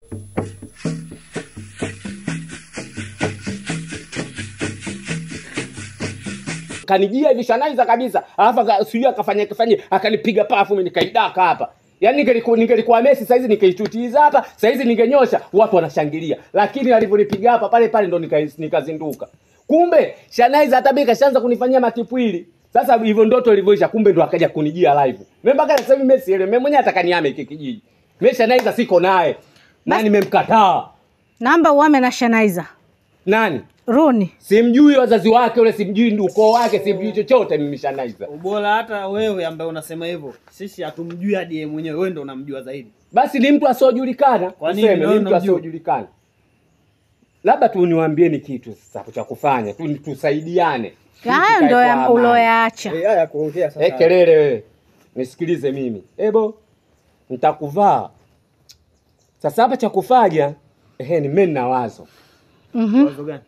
kanijia hivi shanaiza kabisa alafu aka- sijui akafanya kafanya akanipiga pafu mimi nikaidaka hapa yaani ningeliku- ningelikuwa Messi saizi nikaitutiza hapa saizi ningenyosha watu wanashangilia lakini alivyonipiga hapa pale pale ndo nika- nikazinduka kumbe shanaiza hata mimi kashaanza kunifanyia matipwili sasa hivyo ndoto ilivyoisha kumbe ndo akaja kunijia live mimi mpaka sasa hivi Messi ile mimi mwenyewe atakaniame hiki kijiji mimi shanaiza siko naye na nimemkataa Naomba uame na Shanaiza. nani Runi. simjui wazazi wake ule simjui ukoo wake simjui chochote mimi shanaiza Ubora hata wewe ambaye unasema hivyo, sisi hatumjui hadi yeye mwenyewe, wewe ndo unamjua zaidi. basi ni mtu asiojulikana Kwa nini? tuseme Wewe ni mtu unamjua? asiojulikana labda tu niwaambieni kitu sasa cha kufanya tu tusaidiane Hayo Tukae ndo kwa ya- amani. uloyaacha. Eh, haya kuongea sasa. Eh, kelele wewe nisikilize mimi ebo nitakuvaa sasa hapa cha kufanya ehe ni mimi nina wazo Mhm. Wazo gani?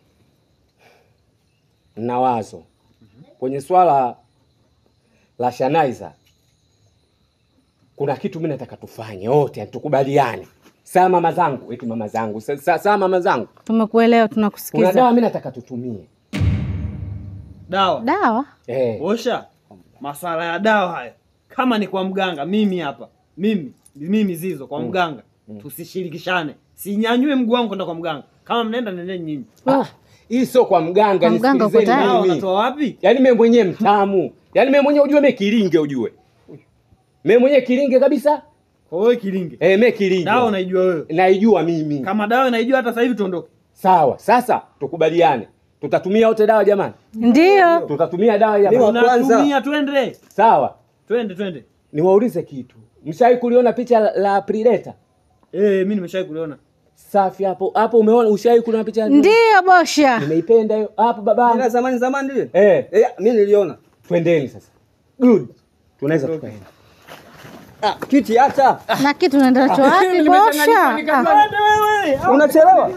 nina wazo kwenye swala la Shanaiza kuna kitu mimi nataka tufanye wote tukubaliane saa mama zangu eti mama zangu sa- sa- saa mama zangu Tumekuelewa, kuna tunakusikiza. dawa mimi nataka tutumie Dawa. Dawa? eh. Osha. Masala ya dawa haya. Kama ni kwa mganga, mimi hapa. Mimi, mimi Zizo kwa mganga. Tusishirikishane. Sinyanyue mguu wangu kwenda kwa mganga. Kama mnaenda nendeni nyinyi. Ah, hii sio kwa mganga Kwa mganga uko nisikilizeni tayari? Dawa mimi. unatoa wapi? yaani mimi mwenyewe mtamu yaani mimi mwenyewe ujue mimi kilinge ujue mimi mwenyewe kilinge kabisa Kwa wewe kilinge. eh mimi kilinge Dawa unaijua wewe. naijua mimi Kama dawa unaijua hata sasa hivi tuondoke. sawa sasa tukubaliane tutatumia wote dawa jamani Ndiyo. tutatumia dawa jamani Tunatumia twende. sawa Twende twende. niwaulize kitu mshai kuliona picha la, la Predator Eh, mimi nimeshawahi kuliona. safi hapo hapo umeona ushai kuliona picha la- Ndiyo bosha. nimeipenda hiyo hapo Ila baba zamani zamani ile. eh Eh, mimi niliona. twendeni sasa good tunaweza tukaenda Ah, kiti hata. Na kitu unaenda nacho wapi bosha? Ah, Unachelewa.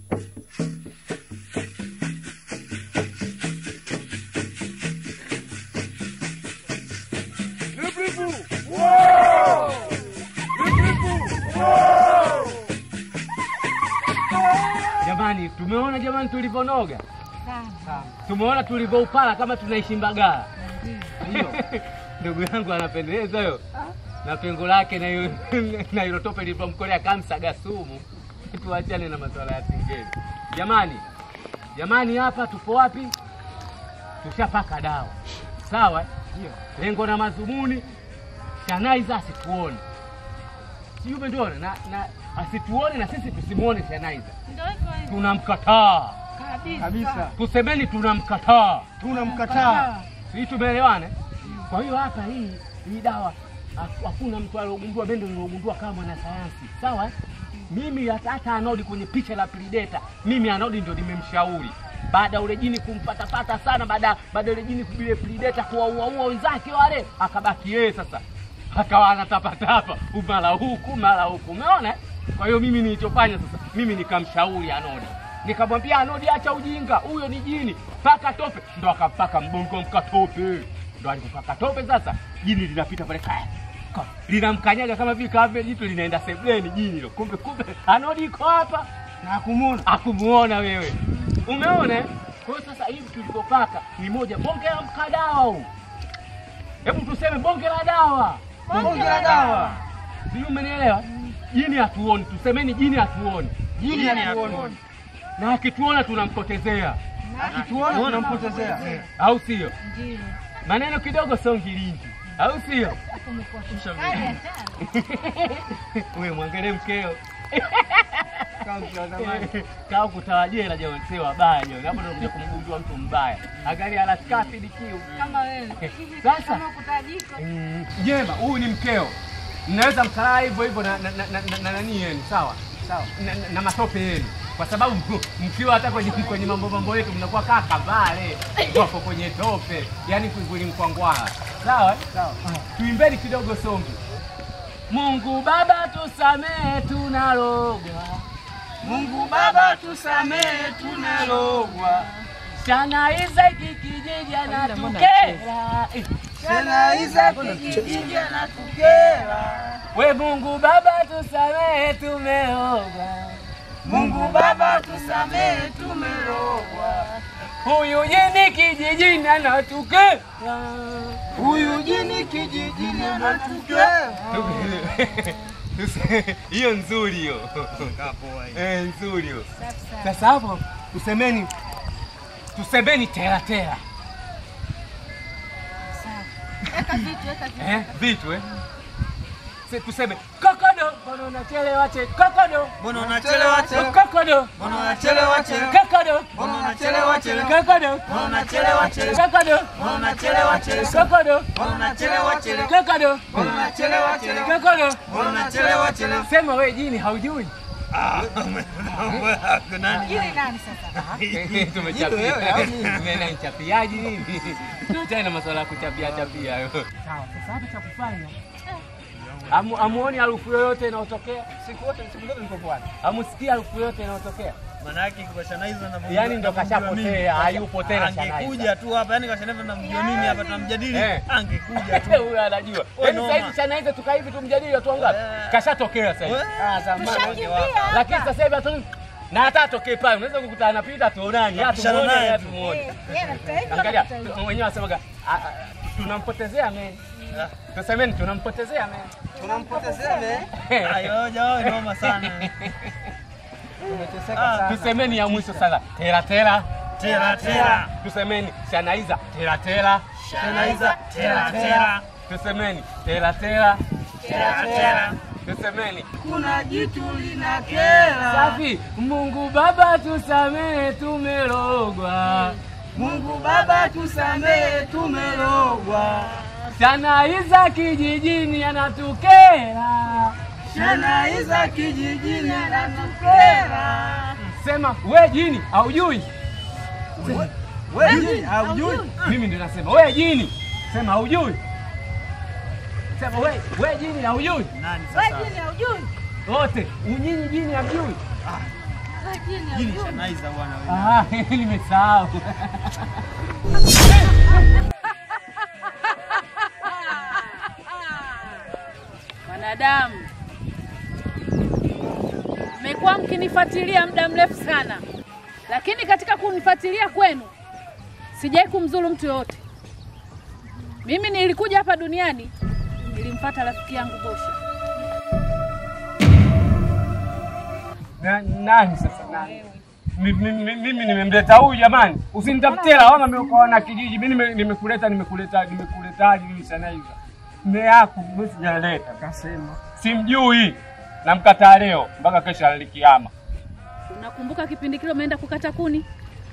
Jamani, tumeona jamani tulivyonoga, tumeona tulivyoupala kama tunaishi Mbagala. Ndugu yangu anapendeza hiyo na pengo lake na hiyo na hilo tope lilipomkolea kamsaga sumu. Tuachane na masuala ya singeli jamani. Jamani, hapa tupo wapi? Tushapaka dawa, sawa? Lengo na madhumuni, Shanaiza asituone, sijui umetuona na, na asituone na sisi tusimuone Shanaiza tunamkataa Kabisa. tusemeni tunamkataa Tunamkataa. sisi tumeelewana kwa hiyo hapa hii hii dawa haku- hakuna mtu aliogundua bendo niliogundua kama mwanasayansi sawa eh? mimi hata hata anodi kwenye picha la Predator mimi anodi ndio nimemshauri baada ya ule jini kumpatapata sana baada baada ya ule jini kubile Predator kuwauaua wenzake wale akabaki yeye sasa akawa anatapatapa mara huku mara huku umeona eh? kwa hiyo mimi nilichofanya sasa mimi nikamshauri anodi nikamwambia anodi acha ujinga huyo ni jini paka tope ndo akampaka mbongo mkatope ndo alipopaka tope sasa jini linapita pale kaya Ka- linamkanyaga kama vile kama jitu linaenda sebleni jini hilo kumbe kumbe anodi iko hapa na akumuona akumuona wewe umeona eh? kwa hiyo sasa hivi tulivyopaka ni moja bonge la mkadawa huu hebu tuseme bonge la dawa bonge la dawa sijui umenielewa jini hatuoni tusemeni jini hatuoni jini hatuoni na akituona tunampotezea Akituona tunampotezea. au sio maneno kidogo sio ngilingi au sio wewe mwangalie mkeo kaa kutawajela jamani sio wabaya jamani hapo ndio kuja kumgundua mtu mbaya angalia alaskati dikiu sasa Mm, jema huyu ni mkeo mnaweza mkalaa hivyo hivyo na na- na- na- na- na nani yenu sawa sawa na, na, na matope yenu kwa sababu mkiwa hata kwenye kwenye mambo mambo yetu mnakuwa kaa kavale wako kwenye tope yani kwingwili mkwangwala sawa sawa tuimbeni kidogo songi Mungu Baba tusamehe tunalogwa Mungu Baba tusamehe tunalogwa. Shanaiza hiki kijiji anatukera Eh, Tena Isaac kijiji anatukera. we Mungu Baba tusamehe tumeoga Mungu Baba tusamehe, tumerogwa. Huyu jini kijijini anatukera. Huyu jini kijijini anatukera. hiyo nzuri hiyo Eh, nzuri hiyo sasa hapo tusemeni tusemeni tera tera eh vitu eh Se- tuseme kokodo mbona unachelewa che kokodo Mbona unachelewa chelewa? kokodo Mbona unachelewa chelewa? kokodo Mbona unachelewa chelewa? kokodo Mbona unachelewa chelewa? kokodo Mbona unachelewa chelewa? kokodo Mbona unachelewa chelewa? kokodo Mbona unachelewa chelewa? kokodo Mbona unachelewa chelewa? sema we jini haujui Ili nani sasa? tumechapia chapiaji nini tuachane na masuala ya kuchapia chapia hayo sawa sasa hapa cha kufanya Amu, amuoni harufu yoyote inayotokea siku wote siku zote niko pwani amusikii harufu yoyote inayotokea Maana yake kwa Shanaiza na Yaani ndo kashapotea, hayupo tena Shanaiza. Angekuja tu hapa, yani kwa Shanaiza namjua mimi hapa tunamjadili, Eh. angekuja tu. huyo anajua We yaani noma. sasa hivi Shanaiza tukaa hivi tumjadili watu wangapi Eh. kashatokea sasa hivi We, ah, zamani ungewapa. lakini sasa hivi hatu na hata atokee pale unaweza kukuta anapita tuonani Napishana hatumuone naye tu. hatumuone Yeye anapita hivi, Angalia, anapita hivi. tu- wenyewe wasemaga "Ah, ah, tunampotezea men. Tusemeni tunampotezea men. Tunampotezea me. Ayo, jao, noma sana. Tumeteseka Ah, sana. Tusemeni ya mwisho sasa. Tera tera. Tera tera. Tusemeni Shanaiza tera tera. Shanaiza tera tera. Tusemeni tera tera. Tera tera. Tusemeni Kuna jitu linakera. safi. Mungu Baba tusamehe, tumerogwa. Mungu Baba tusamehe, tumerogwa. Shanaiza kijijini anatukera. Shanaiza kijijini anatukera. Sema we jini haujui. Wewe haujui? Mimi ndio nasema we jini, sema haujui. Sema we, we jini haujui. Nani Wewe sasa? jini haujui? Wote unyinyi jini hamjui. Wewe jini Hili haujui? Shanaiza bwana wewe. Ah, nimesahau. Wanadamu, mmekuwa mkinifuatilia muda mrefu sana, lakini katika kunifuatilia kwenu sijai kumzuru mtu yoyote. Mimi nilikuja hapa duniani, nilimfuata rafiki yangu Bosha. Na, nani sasa nani? Mi- mi- mi- Mimi nimemleta huyu jamani, usinitafutie lawama mimi kwa wana kijiji. Mimi nime- nimekuleta nimekuleta nimekuletaje mimi Shanaiza? Mme yako mimi sijaleta. Kasema. Simjui. Namkataa leo mpaka kesho alikiama. Unakumbuka kipindi kile umeenda kukata kuni?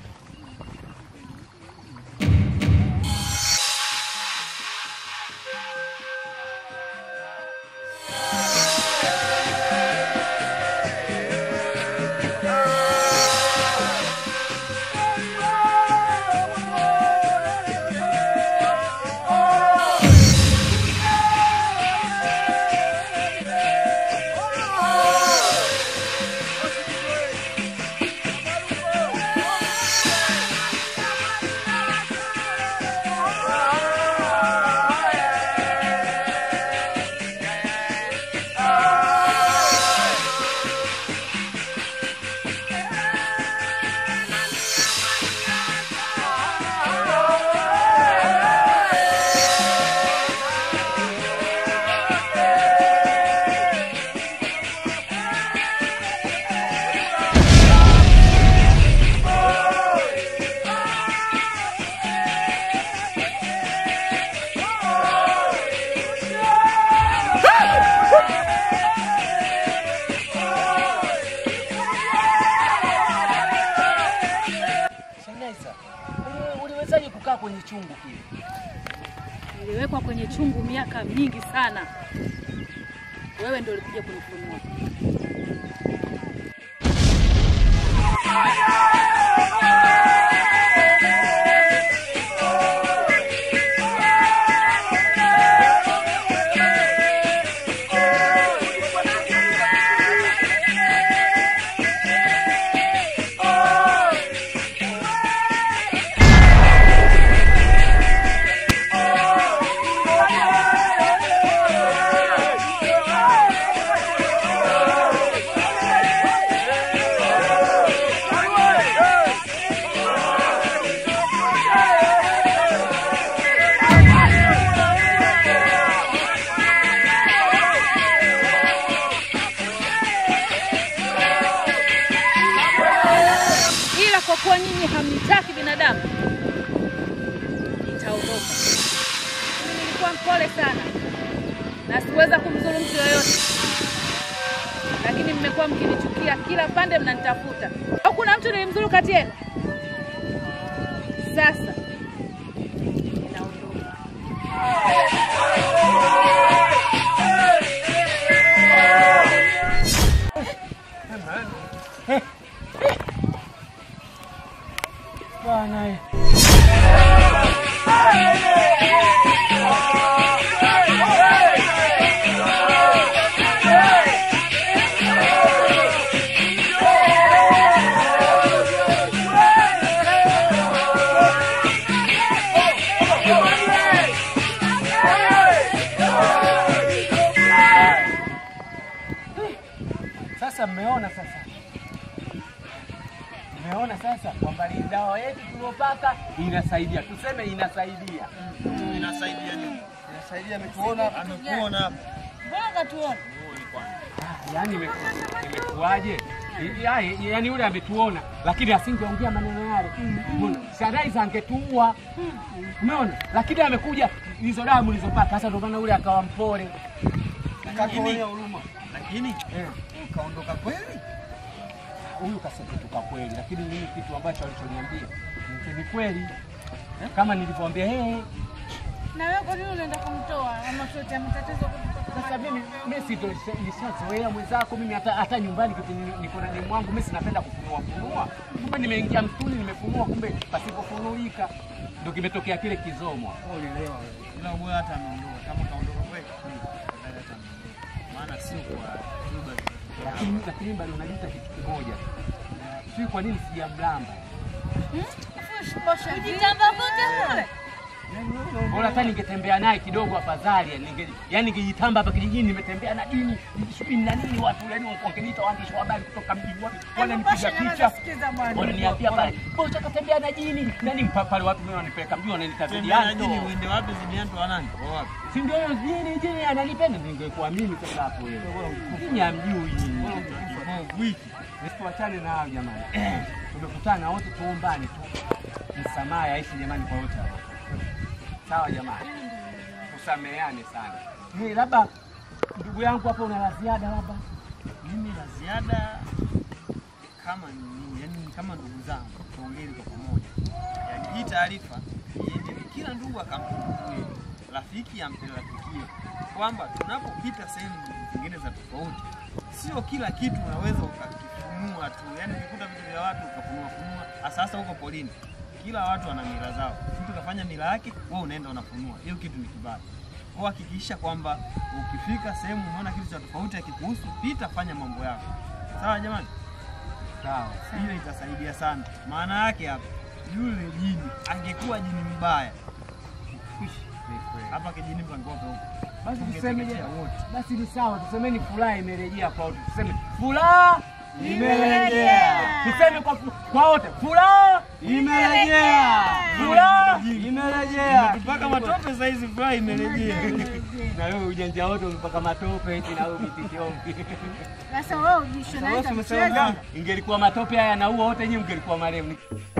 Shanaiza, uli- uliwezaje kukaa kwenye chungu kile? Niliwekwa kwenye chungu miaka mingi sana. Wewe ndio ulikuja kunifunua. kuwa nyinyi hamnitaki binadamu, nitaondoka. Mimi nilikuwa mpole sana na sikuweza kumdhuru mtu yoyote, lakini mmekuwa mkinichukia kila pande, mnanitafuta. Au kuna mtu nilimdhuru kati yenu? Sasa ninaondoka. Bwana eh. Sasa mmeona sasa, mmeona sasa kwamba ni dawa yetu tuliopaka inasaidia, tuseme inasaidia. Inasaidia nini? Inasaidia ametuona, amekuona hapa. Mbona katuona? Yaani imeku- imekuwaje? I- ya- Yaani yule ametuona, lakini asingeongea maneno yale. Umeona? Sadaiza angetuua. Umeona? Lakini amekuja hizo dawa mlizopaka, sasa ndio maana yule akawa mpole. Akatuonea huruma. Lakini Eh. ukaondoka kweli? huyu kaseketuka kweli, lakini mimi kitu ambacho alichoniambia ni- ni kweli kama nilivyoambia yeye. Na wewe kwa nini unaenda kumtoa ama kuletea matatizo? Sasa mimi mimi si ndo nishazoea mwenzako, mimi hata hata nyumbani kitu ni- niko na demu wangu, mimi sinapenda kufunua funua. Kumbe nimeingia mtuni nimefunua, kumbe pasipofunulika ndo kimetokea kile kizomo. Ila bora hata ameondoka. Kama kaondoka kweli, afadhali hata ameondoka. Maana sio kwa lugha Lakini lakini bado unajuta kitu kimoja, sijui kwa nini sijamlamba. Kujitamba kote kule. Bora hata ningetembea naye kidogo afadhali, yani ninge yani ningejitamba hapa kijijini, nimetembea na dini sijui na nini, watu yani wangeniita waandishi wa habari kutoka mjini, wa- wananipiga picha wananiambia pale, bocha katembea na jini nani mpa- pale, watu mimi wananipeleka mjini, wananiita Tembea na Zidianto. jini uende wapi Zidianto wa nani? Wa wapi? si ndio hiyo jini jini ananipenda, ningekuwa mimi sasa hapo wewe. Jini hamjui jini. Wiki. Tuachane na hayo jamani. Tumekutana wote tuombane tu. Msamaha yaishi jamani kwa wote hao. Sawa jamani. Tusameheane sana. Ni labda ndugu yangu hapo una la ziada labda. Mimi la ziada kama ni nini, yani ni kama ndugu zangu tuongee kwa pamoja. Yani hii taarifa iende kila ndugu akampe kweli, rafiki ampe rafikie, kwamba tunapopita sehemu zingine za tofauti, sio kila kitu unaweza ukakifunua tu, yani ukikuta vitu vya watu ukafunua funua, hasa hasa huko polini. Kila watu wana mila zao, mtu kafanya mila yake, wewe unaenda unafunua, hiyo kitu ni kibaya. Kwa hakikisha kwamba ukifika sehemu unaona kitu cha tofauti akikuhusu, pita, fanya mambo yako. Sawa jamani, Sawa. hiyo itasaidia sana. Maana yake hapa, yule jini angekuwa jini mbaya hapa kijini pangekuwa peupe. Basi tuseme je? Tungeteketea wote. Basi ni sawa, tuseme furaha imerejea kwa wote. Tuseme furaha Imerejea. Tuseme kwa kwa wote furaha Imerejea. Furaha Imerejea. Tupaka matope saa hizi furaha imerejea. na wewe ujanja wote umepaka matope eti na wewe mitishombi. Sasa wewe ujisho na Ingelikuwa matope haya na huo wote nyinyi mngelikuwa marehemu.